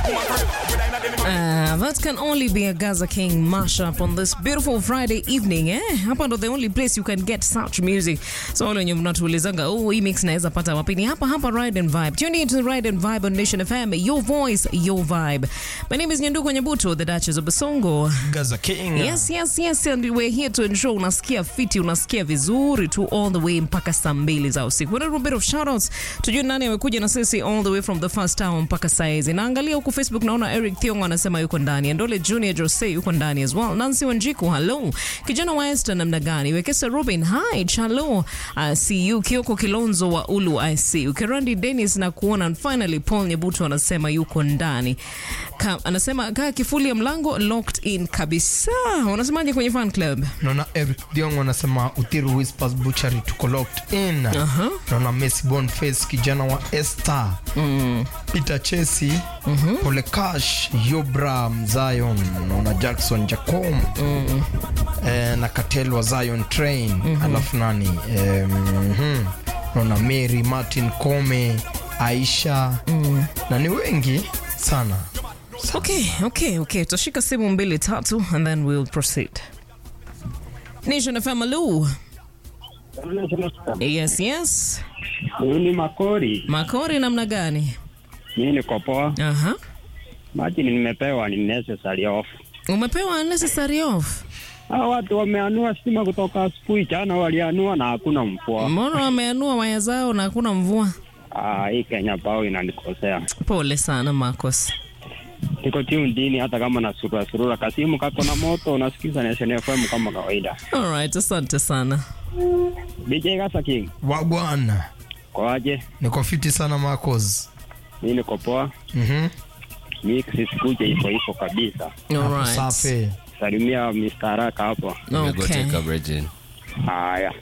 Uh, that can only be a Gaza King mashup on this beautiful Friday evening eh? Hapa ndo the only place you can get such music. So wale wenye mnatuulizanga oh, hii mix naweza pata wapi? Ni hapa hapa Ride and Vibe. Tune in to Ride and Vibe on Nation FM. Your voice, your vibe. My name is Nyanduko Nyabuto, the Duchess of Basongo. Gaza King. Yes, yes, yes, and we're here to ensure unasikia fiti, unasikia vizuri tu all the way mpaka saa mbili za usiku. With a little bit of shoutouts, tujue nani amekuja na sisi all the way from the first hour mpaka saa hizi. Naangalia huku Facebook naona Eric Thiongo anasema yuko ndani, Ndole Junior Jose yuko ndani as well. Nancy Wanjiku, hello. Kijana wa Esther namna gani? Wekesa Robin, hi. Chalo, I see you. Kioko Kilonzo wa Ulu, I see you. Kerandi Dennis na kuona. And finally Paul Nyebutu anasema yuko ndani. Ka, anasema kaa kifuli ya mlango locked in kabisa. Unasemaje kwenye fan club? Naona Eric Diong anasema Uthiru Whispers Butchery tuko locked in. Aha. Naona Messi Boniface kijana wa Esther. Peter Chesi, Pole Cash, Yobra Zion, naona Jackson Jacom. Eh, na Katel wa Zion Train. Alafu nani? Eh, mhm. Naona Mary Martin Kome, Aisha. Na ni wengi sana. Okay, okay, okay. Tutashika simu mbili tatu and then we'll proceed. Nation FM, hello. Yes, yes. Huyu ni Makori. Makori namna gani? Mimi niko poa. Aha. Maji nimepewa ni necessary off. Umepewa unnecessary off. Hao watu wameanua stima kutoka asubuhi, jana walianua na hakuna mvua. Mbona wameanua waya zao na hakuna mvua? Ah, hii Kenya pao inanikosea. Pole sana Marcos. Niko tundini hata kama na surura surura, kasimu kako na moto, unasikiza Nation FM kama kawaida. Alright, asante sana. DJ Gasa King, Wagwana. kwaje? Niko fiti sana Marcos. Mimi niko poa. Mhm. Mimi sisikuje iko hivyo kabisa. Hapo Alright. safi. Salimia Mr. Haraka hapo. Okay. Nimegoteka Virgin. Haya.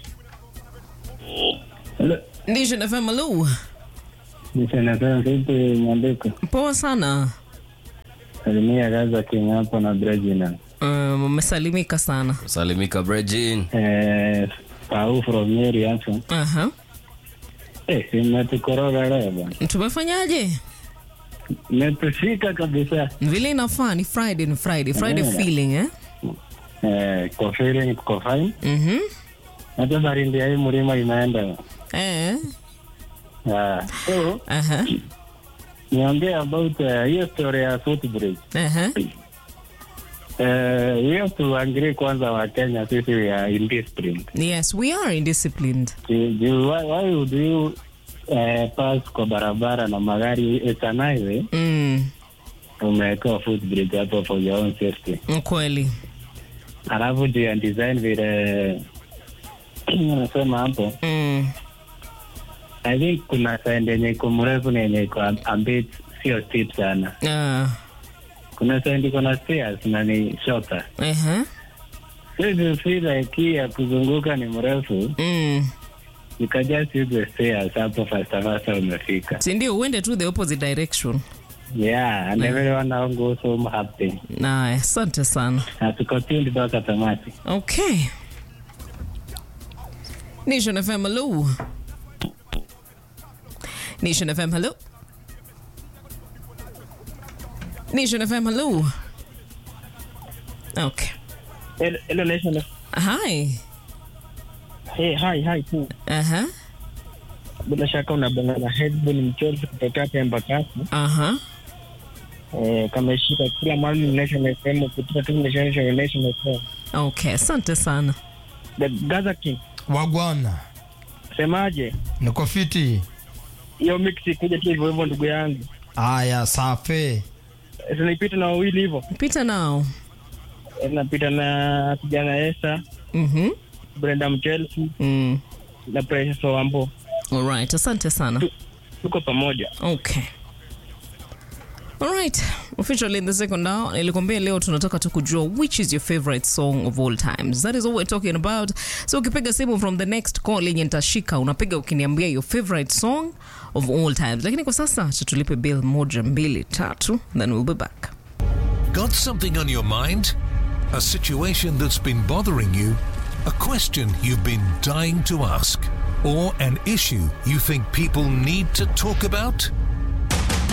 Nation FM, hello. Nishanasema vipi Nyandiko? Poa sana. Salimia Gaza King hapo na Brejina. Um, umesalimika sana. Salimika Virgin. Eh, Pau from Nyeri hapo. Aha. Eh, si mmetukoroga leo bwana. Tumefanyaje? Mmetufika kabisa. Vile inafaa ni Friday ni Friday. Friday Yeah. feeling eh? Eh, kwa feeling kwa fine. Mhm. Hata baridi ya hii mlima imeenda. Eh. Ah, so Aha. niongee about uh, hiyo story ya footbridge. Aha. Eh, hiyo tuangalie kwanza wa Kenya sisi we are indisciplined. Yes, we are indisciplined. Ju- ju- Why, why would you eh, pass kwa barabara na magari it's an highway Mm. umewekewa footbridge hapo for your own safety Kweli. alafu juu ya design vile unasema hapo Mm. i think kuna side yenye iko mrefu na yenye iko a- a bit sio steep sana Ah. kuna side iko na stairs na ni shorter Aha. so if you feel like hii ya kuzunguka ni mrefu Mm. you can just use the stairs hapo fasta fasta umefika Si ndio uende tu the opposite direction. yeah and everyone now goes home happy Naye, asante sana. na tuko tuned mpaka tamati Okay. Nation FM, hello. Nation FM, hello. Nation FM, hello. Okay. Hello, hello Nation. Hi. Hey, hi, hi tu. Aha. Bila shaka unabonga na Headbone mchozi kutoka hapa Embakasi. Aha. Eh, kameshika kila mahali ni Nation FM kutoka tu Nation FM Nation FM. Okay, asante sana. The Gaza King. Wagwana. Semaje? Niko fiti. Hiyo mix kuja tu hivyo hivyo ndugu yangu. Aya, safi. Sinipita na wawili hivyo. Pita nao. Eh, Napita na kijana Esther, Mhm. Brenda Mchelsea Mm. na Precious Wambo. All right, asante sana. Tuko pamoja. Okay. All right. Officially in the second hour, nilikwambia leo tunataka tu kujua which is your favorite song of all times. That is what we're talking about. So ukipiga simu from the next call yenye nitashika, unapiga ukiniambia your favorite song of all times. Lakini kwa sasa acha tulipe bill moja, mbili, tatu, then we'll be back. Got something on your mind? A situation that's been bothering you? A question you've been dying to ask? Or an issue you think people need to talk about?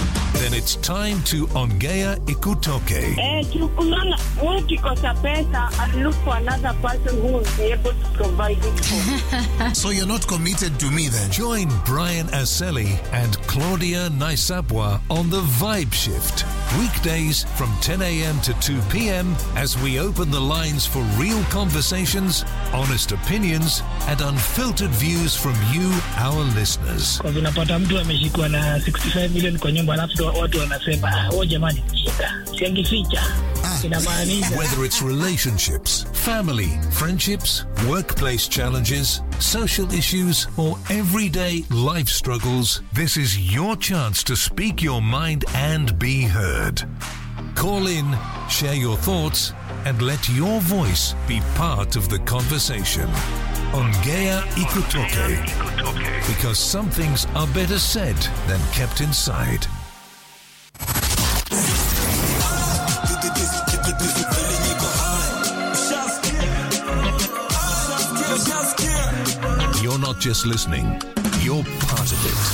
Then it's time to Ongea Ikutoke. Eh, tukulala ukikosa pesa and look for another person who will be able to provide it for. So you're not committed to me then? Join Brian Aseli and Claudia Naisabwa on the Vibe Shift. Weekdays from 10 a.m. to 2 p.m. as we open the lines for real conversations, honest opinions, and unfiltered views from you, our listeners. kwa vinapata mtu ameshikwa na 65 million kwa nyumba alafu ndo watu wanasema "Ah, oh jamani mjinga siangificha inamaanisha Whether it's relationships, family, friendships, workplace challenges, social issues, or everyday life struggles, this is your chance to speak your mind and be heard. Call in, share your thoughts, and let your voice be part of the conversation. Ongea Ikutoke. Because some things are better said than kept inside. You're not just listening, you're part of it.